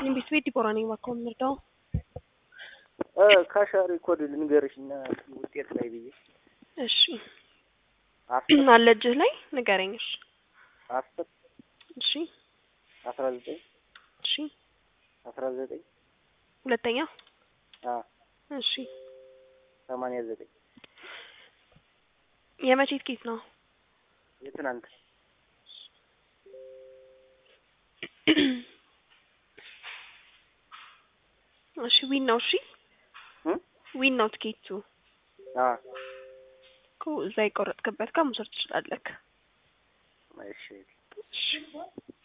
ቤት ቤት ዲቦራ ነኝ። እባክዎ የምንረዳው ካሻሪ ኮድ ልንገርሽ እና ውጤት ላይ ብዬ እሺ አስር አለ እጅህ ላይ ንገረኝ። እሺ አስር እሺ አስራ ዘጠኝ እሺ አስራ ዘጠኝ ሁለተኛ አ እሺ ሰማንያ ዘጠኝ የመቼ ትኬት ነው? የትናንት እሺ ዊን ነው። እሺ እም ዊን ነው ትኬቱ አ እኮ እዛ የቆረጥክበት ጋር መውሰድ ትችላለህ። እሺ እሺ